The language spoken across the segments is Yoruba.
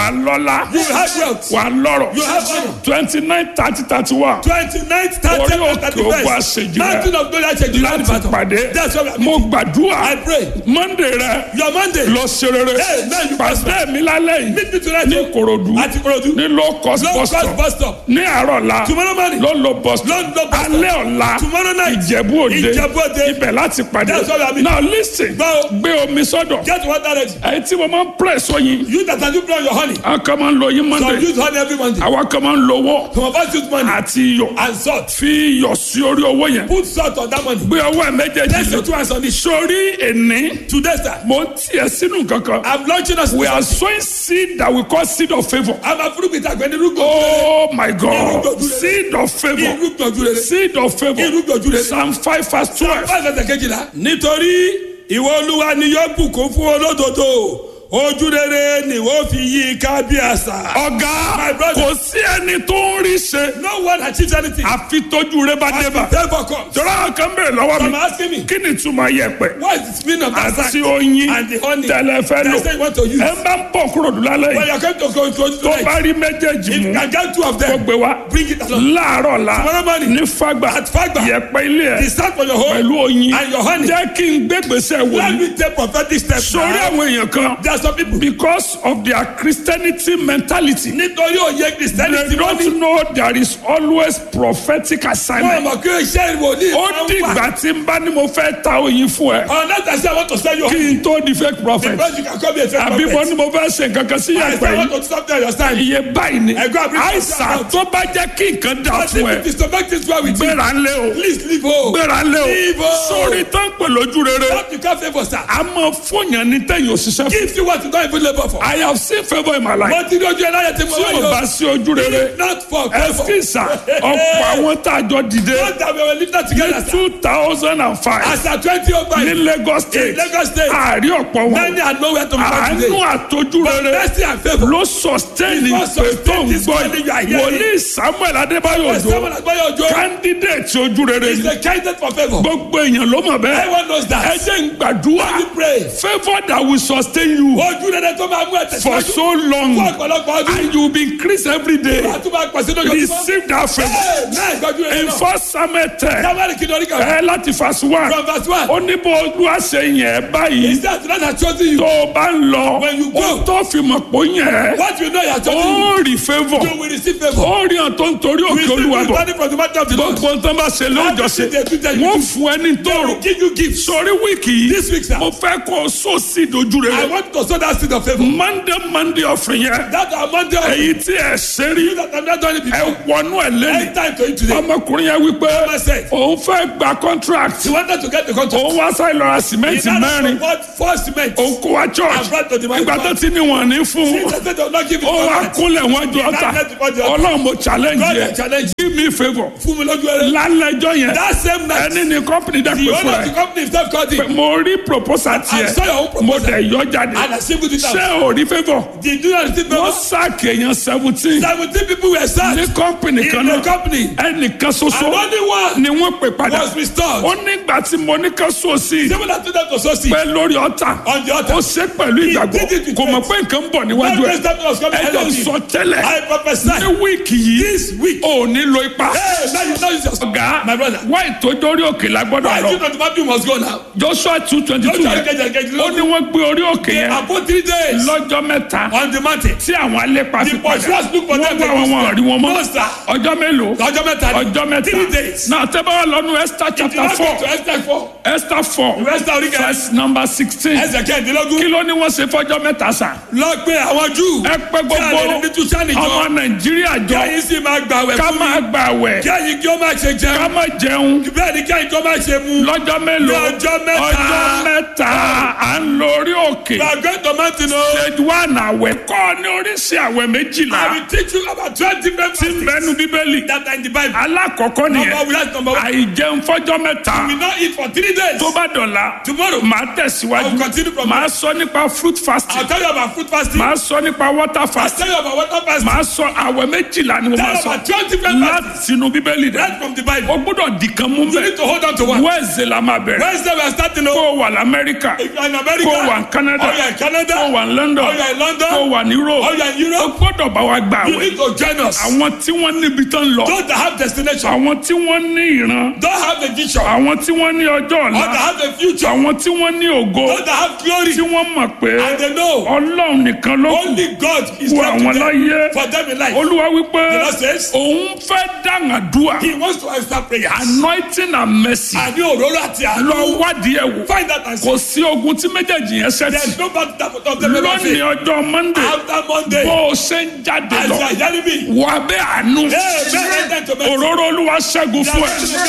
á lọ́lá You will have wealth. wà á lọ́rọ̀ You have honor. twenty nine thirty thirty one Twenty-nine, thirty, Orí and òkè thirty-first. òkú àṣejù rẹ̀. Mountain of glory àṣejù láti Ìbàdàn. pàdé That's what I'm mo gbàdúrà I pray. monday rẹ Your Monday. lọ ṣe rere Hey, man, you pàṣẹ mi lálẹ́ yìí Meet me tonight. ní korodu Àti Korodu. ní low cost Low bus cost stop bus stop. ní àárọ̀ la Tomorrow morning. ló lo bus stop Ló ń lo bus stop. alẹ́ ọ̀la Tomorrow night. ìjẹ̀bú òde Ìjẹ̀bú Òde. ibẹ̀ láti pàdé That's what I mean. now listen Gbọ́. gbé omi sọ́dọ̀ Get water ready. èyí tí mo máa ń press oyin You that are doing your honey. àwọn kan máa ń lo oyin Some monday use honey every Monday. àwọn kan máa ń lo owó Some of us use money àti iyọ̀ and salt. fi iyọ̀ sí orí owó yẹn Put salt on that money. gbé ọwọ́ ẹ̀ méjèèjì Let's do two hands on it. sórí èní Today, sir. mo ń tiẹ̀ sínú kankan. I'm launching us. we are sowing seed that we call seed of favour. I'm a fruit with àgbẹ̀ nínú gbòòrò. oh my god seed of favour Irú gbòòrò rere. seed of Irú favour gbòòrò rere. psalm five verse twelve. Báyìí fẹsẹ̀ kejìlá. Nítorí ìwọ olúwa ni yóò bùkún fún olódodo. Ojú rere ni wọ́n fi yí ká bí àṣà. ọ̀gá My brother. kò sí ẹni tó ń rí ṣe No one achieves anything. àfi tójú rẹ bá dé bá. Therefore comes. jọ̀rọ̀ kan bèrè lọ́wọ́ Some mi are asking me. kí ni túmọ̀ yẹ̀pẹ̀ What is the meaning of that àti sign? oyin And the honey. tẹ̀lé fẹ́ lò They say you want to use. ẹ bá ń bọ̀ kúrò dùn lálẹ́ When yìí you are going to go to tó tonight. bá rí méjèèjì If you mú can get two of kó them. gbé wá Bring it along. láàárọ̀ la Tomorrow morning. ní fagbà At Fagba. yẹ̀pẹ̀ ilé ẹ̀ The start for your home. pẹ̀lú oyin And your honey. jẹ́ kí n gbégbèsè wò Let ní. me take prophetic steps. sórí now. àwọn èèyàn kan There are some people. because of their christianity mentality Nítorí òye they Christianity wọ́n ní. don't know there is always prophetic Wọ́n assignment. mọ̀ pé iṣẹ́ ìwòlíì ó máa ń dìgbà wà. tí n bá ní mo fẹ́ ta oyin fún ẹ Unless I say I want to sell you kí honey. n tó di fake prophet Because you can call me a fake àbí mo prophet. ní mo fẹ́ ṣe nǹkan kan sí I yẹ̀pẹ̀ say I yìí want to stop there your stand. iye báyìí ni Ẹ̀gbọ́n àbí- àìsàn tó bá jẹ́ kí nǹkan dà But fún ẹ if it is to make things well with you, gbéra ńlẹ̀ o please leave home. gbéra ńlẹ̀ o Leave home. sórí tán pè lójú rere What you can't favor, sir. a máa fúnyàn ní tẹ̀yìn òṣìṣẹ́ fún. Give you what you don't even labor for. I have seen favour in my life. Mo ti rí ojú ẹ láyé tí mo tí wá o bá yọ. sí ojú rere Not for favor. ẹsikisa ọ̀pọ̀ àwọn tá a jọ dìde Not that we were living together, sir. two thousand and five As at twenty oh five. ní Lagos state In Lagos State. àárí ọ̀pọ̀ wọn Many are nowhere to be found àánú today. àtọ́jú But rere mercy and favor. ló sustain It ìpè must tó ń sustain this gbọ́ calling you are yìí hearing. wòlíì Samuel Adébáyọ̀ Yes, Òjó someone has bought your job. candidate ojú rere It's ni a candidate for favor. gbogbo èèyàn ló mọ̀ bẹ́ẹ̀ Everyone knows ẹ that. jẹ́ ń gbàdúrà Let me pray. favour that will sustain you Ojú rere tó máa mú ẹ̀ for tẹ̀síwájú. so long Fún ọ̀pọ̀lọpọ̀ ọdún. and you will be increased every day Àtúbà pàṣẹ lójoojúmọ́. receive that favour. Hey, náà ìgbọ́jú rere in náà. first samuel ten Sábàrì kí ni orí kan. ẹ láti verse one From verse one. ó ní bó olúwa ṣe yẹn báyìí Is that not has chosen you? tó o bá ń lọ When you go. ó tó fi mọ̀ pé ó yẹn What you know he has chosen you? ó rí favour You will receive favor. ó rí hàn tó ń torí òkè Receive olúwa bọ̀ money from the matter of the Lord. gbogbo tó ń bá ṣe lóòjọ́ ṣe Everything they do, they do. wọ́n fún ẹ ní They tóòrò will give you gifts. sórí wíìkì yìí This week, sir. mo fẹ́ kó o sọ sí ìdojú I rere want to sow that seed of favor. monday monday ọ̀fìn yẹn That are Monday of èyí tí ẹ ṣe rí that I'm not doing it ẹ before. wọnú ẹ lẹ́nu Anytime to you today. ọmọkùnrin yẹn wípé Mama said. òun fẹ́ gba contract She wanted to get the contract. òun wá sáyé lọ́ra sìmẹ́ǹtì mẹ́rin What four cement? òun kó wá church And brought to the ìgbà tó microphone. ti ní wọn ní fún She said they will not give it ó wá contract. kúnlẹ̀ wọn jọ ọ́ta ọlọ́run mo challenge God yẹ will challenge give me favour Fún mi lójú ẹrẹ. lálẹ́jọ́ yẹn That same night. ẹni ní company dá The pé fún owner of the ẹ company himself called him. mo rí proposal I saw your tiẹ̀ own mo proposal. dẹ̀ yọ jáde And I simply did ṣé that. o rí favour Did you not receive wọ́n favor? sáàkì èèyàn seventeen Seventeen people were ní sacked. company In kan the náà company. ẹnìkan And ṣoṣo only one ni wọ́n pè padà was restored. ó nígbà tí mo ní ká sọ sí i Seven told them to sow seed. pé lórí ọ̀tà On the ó altar. ṣe pẹ̀lú ìgbàgbọ́ did it with kò mọ̀ faith. pé nǹkan ń bọ̀ That níwájú ẹ̀ grace that was coming ahead ẹjọ́ of him. sọ tẹ́lẹ̀ I prophesy. ní wíìkì yìí This week. ò ní lo ipa Hey, now you know it's just. ọ̀gá My brother. wá ìtòjórí òkè lágbọ́dọ̀ Why lọ you not the man must go now? joshua two twenty Don't two try to yẹn get your get ó ní wọ́n gbé orí òkè yẹn About three days lọ́jọ́ mẹ́ta on the mountain. tí àwọn alépa fi The padà pursuers look for wọ́n them. wá wọn wọn rí wọn mọ́ No, sir. ọjọ́ mélòó Ọjọ́ mẹ́ta ni. ọjọ́ mẹ́ta Three days. náà tẹ́ bá wà lọ́nu esther If you chapter not four get to Esther four. esther four Esther orí kẹrin. verse number sixteen Ẹsẹ̀ kẹ́hìndínlógún. kí ló ní wọ́n ṣe fọ́jọ́ mẹ́ta sàn. Lọ pé àwọn Júù. ẹ pé Kí a lè rí ní gbogbo Túsánì jọ. ọmọ nàìjíríà Kí jọ ẹ̀yin sì máa gbàwẹ̀ ká fún mi. máa gbà wẹ̀ Kí ẹ̀yin kí ó máa ṣe ká jẹun. máa jẹun Bẹ́ẹ̀ ni kí ẹ̀yin kí ó máa ṣe mu. lọ́jọ́ mélòó Ní ọjọ́ mẹ́ta. ọjọ́ mẹ́ta à ń lórí òkè We are going to mountain o. stage one àwẹ̀ kọ́ ní oríṣi àwẹ̀ méjìlá I will teach you about twenty different tí ń bẹnu bíbélì that are in the Bible. alákọ̀ọ́kọ́ Number nìyẹn one, that's number one. àìjẹun fọ́jọ́ mẹ́ta We will not eat for three days. tó bá dọ̀la Tomorrow. màá I tẹ̀síwájú will continue from màá sọ nípa fruit fasting I'll tell you about food fasting. màá sọ nípa water I'll fasting tell you about water fasting. màá sọ àwẹ̀ méjìlá ni mo Tell máa you sọ about twelve different láti sínú bíbélì dẹ Right from the Bible. o gbọ́dọ̀ di kan mú You need bẹ to hold on to one. wẹ́ẹ̀sì la máa bẹ̀rẹ̀ Wednesday we are starting kó off. o wà lamẹ́ríkà If you are in America. kó o wà ní Canada Or you are in Canada. kó o wà ní London Or you are in London. kó o wà ní Europe Or you are in o Europe. gbọ́dọ̀ bá wa gbà You wẹ̀ need to join us. àwọn tí wọ́n níbi tán lọ Those that have destination. àwọn tí wọ́n ní ìran Don't have a vision. àwọn tí wọ́n ní ọjọ́ Or ọ̀la that have a future. àwọn tí wọ́n ní ògo Those that have glory. tí wọ́n mọ̀ pé And they know Ọlọ́run nìkan ló kù only God is fún left àwọn to them. láyé For them in life. olúwa wípé The Lord says- òun fẹ́ dàngàdúà He wants to answer prayers. anointing and mercy Àní òróró àti lọ àánú. wádìí ẹ̀ wò Find that and see. kò sí ogun tí méjèèjì yẹn ṣẹ́tì There's no battle that of them ever lónìí fail. ọjọ́ monday After Monday. bó o ṣe ń jáde As lọ you are hearing me. wà bẹ́ àánú Amen. òróró olúwa ṣẹ́gun fún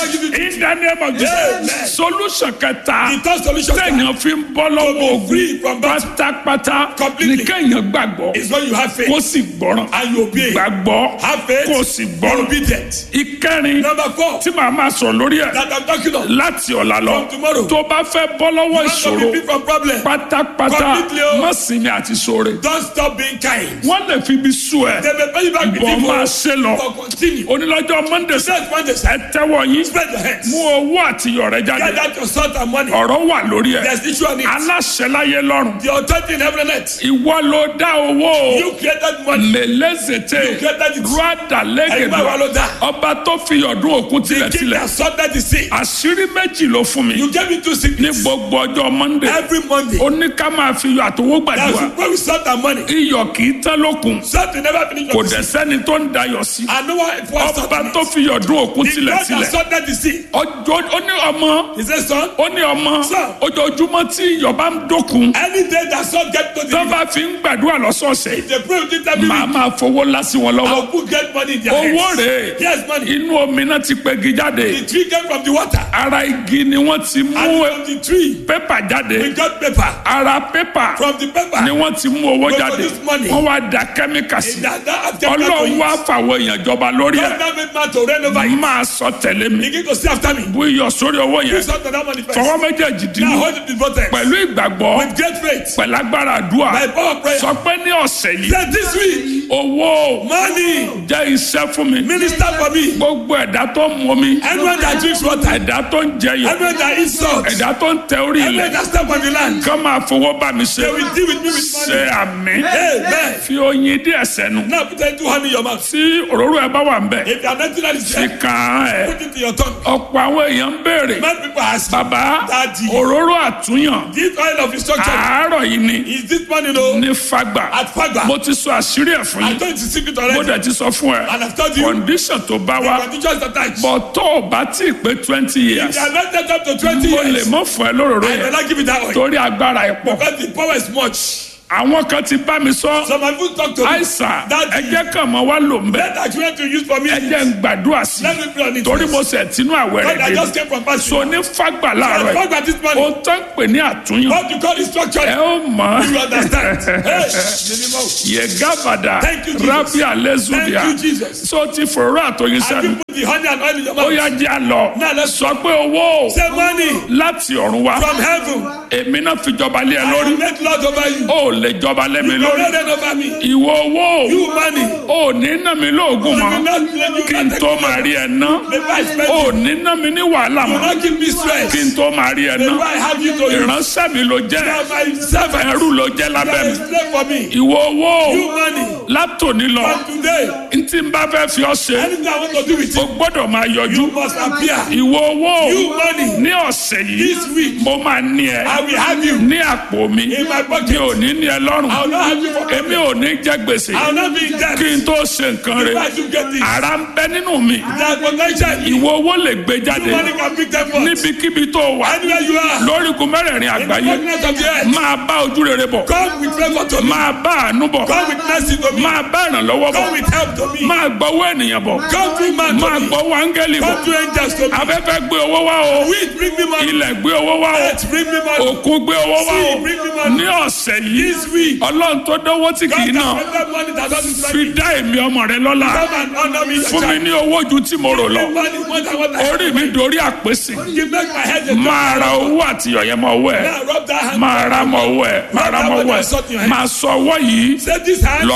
ẹ in the name of Amen. Jesus solution kẹta The third solution téèyàn fi ń bọ́ lọ́wọ́ free ogun from battle. pátápátá ní Completely. kéèyàn gbàgbọ́ is when you have faith kó sì gbọ́ràn and you obey. gbàgbọ́ Have faith. kó sì Be gbọ́ràn obedient. ìkẹrin Number four. tí màá máa sọ̀rọ̀ lórí ẹ̀ That I'm talking of. láti ọ̀la lọ From tomorrow. tó bá fẹ́ bọ́ lọ́wọ́ Not to ìṣòro be free from problem. pátápátá Completely o. má sinmi àti ṣoore Don't stop being kind. wọ́n lè fi ibi sú ẹ They may pay you back with bọ́ máa evil. ṣe lọ But continue. onílọ́jọ́ monday sẹ́ Set one day. ẹ tẹ́wọ́ yín Spread your hands. mú owó àtiyọ̀ rẹ jáde Get out your salt and money. ọ̀rọ̀ wà lórí ẹ̀ There's issue on it. aláṣẹ láyé lọ́rùn The authority in heaven and earth. ìwọ ló dá owó o You created money. mẹlẹ́zẹ̀tẹ̀ You created it. rúdà Ẹgbẹ́ lẹ́gẹ̀dọ̀ wa ló dá. ọba tó fi ọdún òkun The king tilẹ̀tilẹ̀ that sorted the sea. àṣírí méjì ló fún mi You gave me two ní sickness. gbogbo ọjọ́ monday Every Monday. ó ní ká máa fi iyọ̀ àtowó That's gbàdúrà where we sort our money. iyọ̀ kì í tán lókun Salt will never finish kò your dẹ̀ sẹ́ni tó ń dayọ̀ sí I know why it was ọba sorted. tó fi ọdún òkun The God that tilẹ̀tilẹ̀ sorted the sea. ọjọ́ ó ní ọmọ He said, son, ó ní ọmọ Sir. ojoojúmọ́ tí iyọ̀ bá ń dókun any day that salt get to the tó bá fi ń gbàdúrà lọ́sọ̀ọ̀sẹ̀ they pray with it every màá week. máa fowó lásì wọn lọ́wọ́ I'll put get money in their owó hands. rèé Yes, money. inú omi náà ti pegi jáde The tree came from the water. ara igi ni wọ́n ti mú And from the tree, pépà jáde we got paper. ara pépà From the paper, ni wọ́n ti mú owó We jáde produce money. wọ́n wá da kẹ́míkà sí that, that have taken ọlọ́run wá fàwọn èèyàn jọba lórí God ẹ̀ now made man to reign over it. máa sọ tẹ̀lé mi Begin to see after me. bú iyọ̀ sórí owó yẹn Please sort that money first. fọwọ́ méjèèjì Now dínú hold it in both hands. pẹ̀lú ìgbàgbọ́ With great faith. pẹ̀lú agbára àdúrà By power of prayer. sọ pé ní ọ̀sẹ̀ yìí Say this week, owó money, jẹ́ iṣẹ́ fún mi minister for me. gbogbo ẹ̀dá tó ń mu mi Anyone that drinks water, ẹ̀dá tó ń jẹyọ anyone that eats salt, ẹ̀dá tó ń tẹ orí anyone ilẹ̀ that step on the land, kán máa fowó bá mi ṣe they will deal with me with ṣe money. àmì Amen. fi oyin díẹ̀ sẹ́nu Now put that two hand in your mouth. tí òróró ẹ bá wà ń bẹ̀ If you are not that is fi there, kàn án ẹ̀ put it in your tongue. ọ̀pọ̀ àwọn èèyàn ń béèrè Many people ask, bàbá Daddy. òróró àtúnyàn this oil of instruction, àárọ̀ yìí ni is this money no? ní fagbà At Fagba. mo ti sọ àṣírí ẹ̀ fún I yín told you the secret mo already. dẹ̀ ti sọ fún ẹ And I've told you, condition tó bá the wá conditions attached. bọ̀ tó o bá tí ì pé twenty If years you are not yet up to 20 mo lè years, mọ̀ fún ẹ lóróró I will yẹn not give you that oil. torí agbára ẹ̀ pọ̀ Because the power is much. àwọn kan ti bá mi sọ Some have even talked to me. àìsàn Daddy. ẹ jẹ́ kàn mọ́ wá lò ń bẹ̀ Let that you want to use for me. ẹ jẹ́ ń gbàdúrà sí Let me pray on it. torí first. mo sẹ̀ tínú àwẹ̀ God, I rẹ̀ just dé came from fasting. so ní fagbà láàárọ̀ yìí Fagba this money. ohun tó ń pè ní àtúnyàn What you call instruction. ẹ ó mọ̀ You understand? Hey, minimum. yegabada Thank you, Jesus. rabi alezudia Thank you, Jesus. so ti fòrò àtòyìn Have you sẹ́nu put the honey and oil in your ó mouth? yá jẹ́ àlọ́ Now let's sọ pé owó say money láti ọ̀run wá from heaven. èmi náà fi jọba lé ẹ I lórí will make Lord over you. ó lè jọba lé mi You lórí will reign over me. ìwọ owó You money. ò ní ná mi lóògùn You mọ́ will not let you kí n tó máa rí ẹ ná Before I spend ò you. ní ná mi ní wàhálà You will mọ́ not give me stress. kí n tó máa rí ẹ ná Before I have you to use. ìránṣẹ́ mi ló You jẹ́ are my servant. ẹrú ló jẹ́ You lábẹ́ are mi a slave for me. ìwọ owó You money. látòní lọ From today, ntí n bá fẹ́ fi ọ́ ṣe anything I want to do with o you, gbọ́dọ̀ máa yọjú you must appear. ìwọ owó You money. ní ọ̀sẹ̀ yìí This week, mo máa ní ẹ I will have you. ní àpò mi In my pocket. mi ò ní ní ẹ lọ́rùn I will not have you for èmi ò ní jẹ gbèsè I will not be in debt. kí n tó ṣe nǹkan rẹ̀ Before you get this. ara ń bẹ nínú mi That potential. You ìwọ owó lè gbé jáde money can pick them up. níbikíbi tó wà Anywhere you are. lórígun mẹ́rẹ̀ẹ̀rin In the àgbáyé continent of the earth. máa bá ojú rere bọ̀ Come with favor to me. máa bá àánú bọ̀ Come with mercy to me. máa bá ìrànlọ́wọ́ bọ̀ Come with help to me. máa gbọ́wọ́ ènìyàn bọ̀ Come through man to máa me. gbọ́wọ́ áńgẹ́lì bọ̀ Come through angels to me. afẹ́fẹ́ gbé owó wá o Wind bring me money. ilẹ̀ gbé owó wá o Earth bring me money. òkun gbé owó wá o Sea bring me money. ní ọ̀sẹ̀ yìí This week. ọlọ́run tó dánwó tí kì God í náà can spend money that doesn't fi spend. dá èmi ọmọ rẹ lọ́lá Come and honor me. fún mi ní owó ju tí mo rò lọ Give money more than what I orí mi dorí àpèsè You make my head a máa ra owó àti ọ̀yẹ́ mọ́ owó ẹ̀ Now rub that hand. máa ra mọ́ owó ẹ̀ máa ra mọ́ owó ẹ̀ máa sọ ọwọ́ yìí Say this hand. lọ gba owó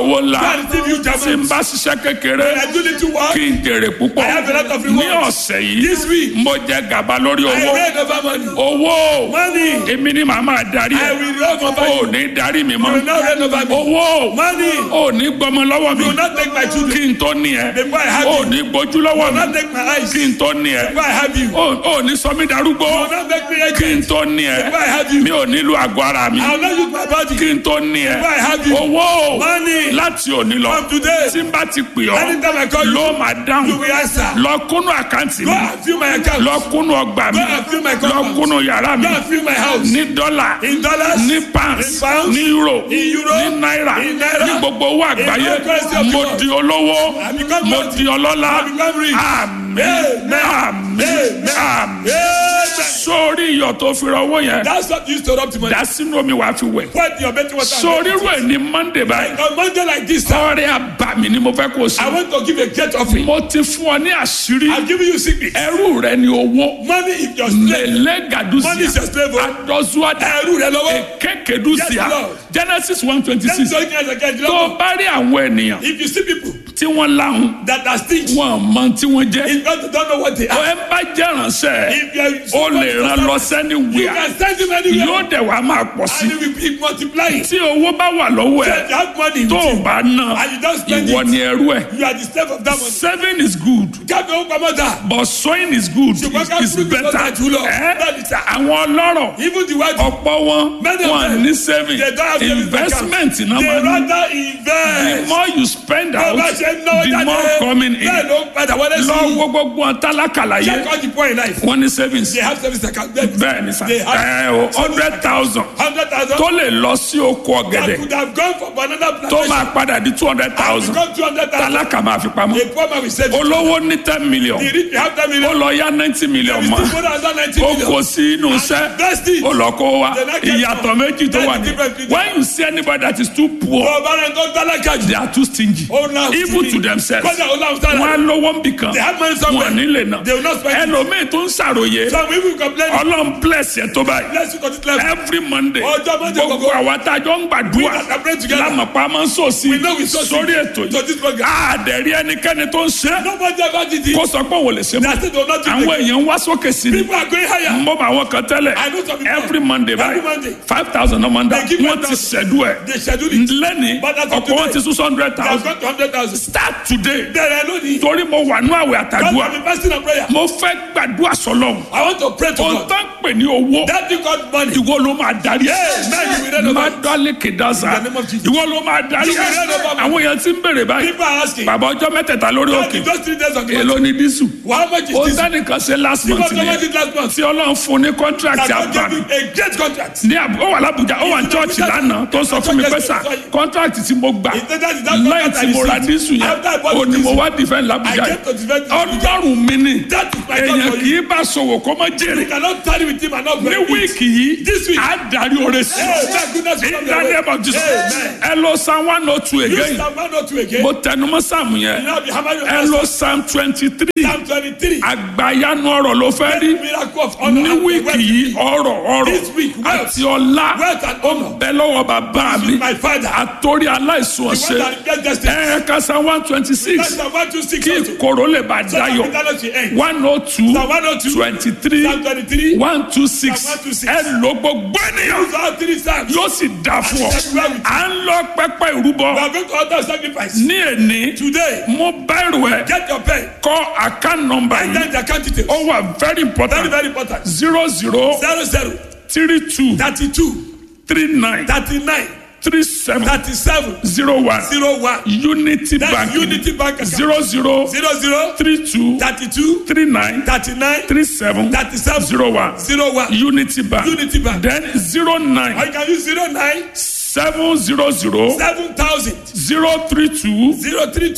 owó ńlá Go and receive huge tí n amounts. bá ṣiṣẹ́ kékeré When I do little work, kí n jèrè púpọ̀ I have a lot of ní rewards. ọ̀sẹ̀ yìí This week, mo jẹ gàba lórí I owó reign over money. owó Money. èmi ni màá máa darí I ẹ will reign over ò you. ní darí mi You mọ́ will not reign over me. owó Money. ò ní gbọmọ lọ́wọ́ mi You will not take my children. kí n tó ní ẹ Before I have ò you. ní gbójú You lọ́wọ́ will mi not take my eyes. kí n tó ní ẹ Before I have you. You ò ò ní sọ mí darúgbó will not make me kí n agent. tó ní ẹ Before I have you. mi ò nílò àgọ́ ara mi I will not use my body. kí n tó ní ẹ Before I have you. owó Money. láti òní lọ From today. tí n bá ti pè ọ́ Anytime I call you, ló máa you dáhùn will answer. lọ kúnnú àkáǹtì Go mi and fill my account. lọ kúnnú ọgbà mi Go and fill my lọ compound. kúnnú yàrá mi Go and fill my house. ní dọ́là In dollars. ní pounds In pounds. ní euro In euro. ní náírà In naira. ní gbogbo owó àgbáyé all currency of the mo world. di olówó I become mo wealthy. di ọlọ́lá I become rich. àmín Amen. àmín Amen. àmín Amen. sórí iyọ̀ tó fi rọ owó yẹn That's what you used to rub to money. dá sínú omi wàá fi wẹ̀ What your betting was sórí rú ẹ̀ ní monday báyìí On Monday like this, sir, ọrẹ àbàmì ni mo fẹ́ kó o I sí want to give a great offering. mo ti fún ọ ní àṣírí I'm giving you secret. ẹrú rẹ ni owó Money is your slave. lele Money is gadusia your slave. oh. adọzuada Ẹrú rẹ lọ́wọ́. ekekedusia Yes, Lord. genesis one twenty Let me six tell you guys again. you tó know, bá rí àwọn ènìyàn If you see people tí wọ́n láhùn that are stingy, wọn mọ tí wọ́n jẹ́ if God don't know what they are, ẹ bá jẹ́ ránṣẹ́ if you are ó lè ràn lọ sẹ́ni you wíà can send him anywhere yóò dẹ̀ wá máa pọ̀ sí and he will be multiplying. tí owó bá wà lọ́wọ́ ẹ̀ If you have money with tó o you bá ná and you don't spend ìwọ it, ni ẹrú ẹ̀ you are the slave of that money. saving is good Kábíyà ó pamọ́ dà. but sowing is good Ṣùgbọ́n ká is, is kúrò better nípa jùlọ. ẹ́ Bẹ́ẹ̀ni sà. àwọn ọlọ́rọ̀ Even the white ọ̀pọ̀ wọn Many of wọn them, ní saving they don't have savings investment account. náà They máa ní rather the invest. more you spend Bí out o bá ṣe ń náwó the jáde, more coming in bẹ́ẹ̀ ló ń padà wọlé sí lọ i. wo gbogbo wọn tálákàlà Check yẹ all the poor in life. wọn ní savings They have service account. bẹ́ẹ̀ ni sa They have ẹ o hundred thousand hundred thousand. tó lè lọ sí oko That ọ̀gẹ̀dẹ̀ could have gone for banana tó plantation. máa padà di two hundred thousand Become two hundred thousand. tálákà máa fi pamọ́ A poor man will save it. olówó ní ten million The rich will have ten ó million. lọ yá ninety million We mọ́ still go down ninety ó million. kó sí inú iṣẹ́ Invest it. ó lọ kó wa The next one. ìyàtọ̀ méjì tó wà That's the ní difference between- when you see anybody that is too poor Ọba rẹ̀ tó tálákà jù. they are too stingy Ó náà even to themselves Kọ́jà ó náà sára. wọn á lówó ń bì kan They have money somewhere. wọn nílé náà They will not spend it. ẹlòmíì tó ń ṣàròyé Some people complain. ọlọ́run bless yẹ tó báyìí Let's look at it level. every monday Ọjọ́ Monday gbogbo gbogbo. àwa tá a jọ ń gbàdúrà We that pray together. lámàpá máa ń sòsì We know we sow seed sórí ètò to this yìí program. àdẹ̀rí ẹnikẹ́ni tó ń ṣe Nobody ever did it. kó sọ pé òun ò lè ṣe mọ́ That's it. They will not do àwọn it. èèyàn ń wá sókè sí ni People are going higher. mo bá àwọn kan tẹ́lẹ̀ I know some people. every monday Every báyìí Monday. five thousand ọmọ ndá They give wọ́n ti 5,000. ṣẹ̀dú ẹ̀ They schedule it. lẹ́ni But as of ọ̀pọ̀ wọn today, ti sún hundred They have thousand got to hundred thousand. start today Bẹ̀rẹ̀ lónìí. torí mo wà ní àwẹ̀ God àtàdúrà have been fasting and prayer. mo fẹ́ gbàdúrà sọlọ́m I want to pray to ohun God. tó ń pè ní owó That thing called money. ìwọ ló máa darí ẹ̀ Amen. You will read má about it. dálé kédàsá In the name of Jesus. ìwọ ló máa darí You will read ẹ̀ about it. àwọn èèyàn ti ń bèrè báyìí People are asking. bàbá ọjọ́ mẹ́tẹ̀ẹ̀ta lórí God, òkè in just three days on the èló month. ni dísù How much is ó this? sẹ́nìkan ṣe last People month come ni it last month. tí ọlọ́run fún ní contract That God àbá gave him a great contract. ní àbú ó wà lábújá ó wà ní chọ́ọ̀chì lánàá tó sọ fún mi pé sà contract tí mo gbà He said that is that lẹ́yìn contract tí I mo ra received. dísù yẹn After I bought ó ní the mo diesel, wá defend I lábújá came to defend this ọlọ́run mi ni That is my God èèyàn for kì you. í bá sòwò kó má jèrè You cannot tarry with him and not ní benefit. wíìkì yìí This week. á darí oore sí Hey, thank goodness you in come the your way. name of Jesus Amen. ẹ lọ psalm one oh two You again Psalm 102 again. mo tẹnumọ́ sáàmù yẹn Now be hammer your ẹ lọ psalm twenty three Psalm 23. àgbàyanu ọ̀rọ̀ ló fẹ́ rí Miracle of honor ní and wíìkì wealth. yìí ọ̀rọ̀ ọ̀rọ̀ This week, wealth. àti ọlá Wealth and honor. bẹ lọ́wọ́ bàbá mi With my father. àtòrí aláìsùn The one ọ̀sẹ̀ that get destiny. ẹ kásá one twenty That's six the 126 kí also. ìkorò lè bá So that dayọ̀ eternity end. one oh two Psalm 102. twenty three Psalm 23. one two six Psalm 126. ẹ lò gbogbo ènìyàn Those are three psalms. yóò sì dà fún ọ à ń lọ pẹpẹ ìrúbọ We are going to order sacrifice. ní èní Today, mo bẹ̀rù ẹ get your pen. kọ account number And yìí then the account details. ó wà very Very, important very important. zero zero Zero zero three two thirty-two three nine thirty-nine three seven thirty-seven zero one zero one. unity That's bank Unity Bank account. zero zero Zero zero three two thirty-two three nine thirty-nine three seven thirty-seven zero one zero one. unity bank Unity Bank. then zero Or nine you can use zero nine seven zero zero seven thousand zero three two zero three two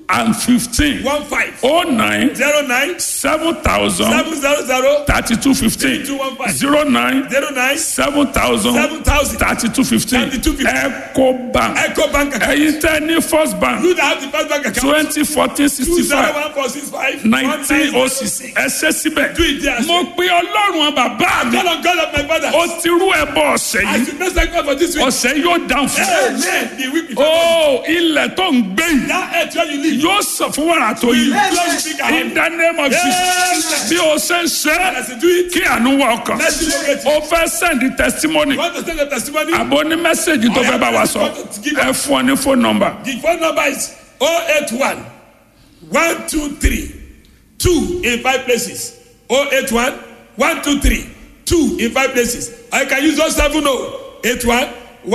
and fifteen one five oh nine zero nine seven thousand seven zero zero thirty two fifteen two one five zero nine zero nine seven thousand seven thousand thirty two fifteen 3215. eco bank Eco Bank account. ẹ̀yin tẹ́ ní first bank You that have the first bank account. twenty fourteen Two sixty zero five one four six five nineteen oh six ẹ ṣe síbẹ̀ Do it there. mo pe ọlọ́run bàbá mi God of God of my father. ó ti rú ẹbọ ọ̀sẹ̀ I yìí should bless thank God for this week. ọ̀sẹ̀ yóò dáhùn fún mi. Amen. The week before. ó ilẹ̀ tó ń gbé yìí That earth where you live. yóò sọ fún wàrà tó yìí Glory be God. in the name of Jesus Amen. bí o ṣe ń ṣe As you do it. kí àánú wà ọkàn Let's celebrate it. o fẹ́ send testimony You want to send a testimony? àbò ní mẹ́sẹ̀gì tó fẹ́ bá wa sọ ẹ fún ọ ní phone number The phone number is 081 123 2 in five places. 081 123 2 in five places. I can use those 70 81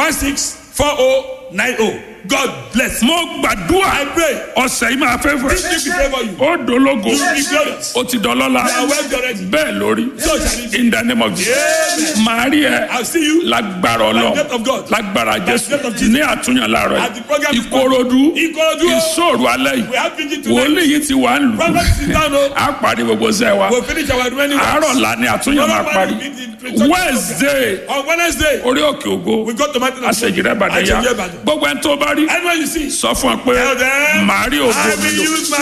164090. God bless. mo gbàdúrà I pray. ọ̀sẹ̀ yìí máa fẹ́ This fẹ́ week will favor you. ó dológo You will be glorious. ó ti dọlọ́lá You are well already. bẹ́ẹ̀ lórí So shall it be. in the name of Jesus Amen. màá rí ẹ I'll see you lágbára by the ọlọ́run death of God. lágbára jésù death of Jesus. ní àtúnyàn láàárọ̀ At the program yìí ìkòròdú Ikorodu. ìṣòro alẹ́ yìí We have vigil tonight. wòlíì yìí ti wà ń lù Prophet sit down. oh. á parí gbogbo sẹ́ wa We'll finish our remaining works. àárọ̀ la ni àtúnyàn máa parí wednesday On Wednesday, orí òkè ògo we go to Mountain of àṣejìrẹ́ ìbàdàn yá Àṣejìrẹ́ Ìbàdàn. gbogbo ẹni tó bá rí Anyone you see, sọ fún ọ pé tell them, màá rí ògo I mi will lò use my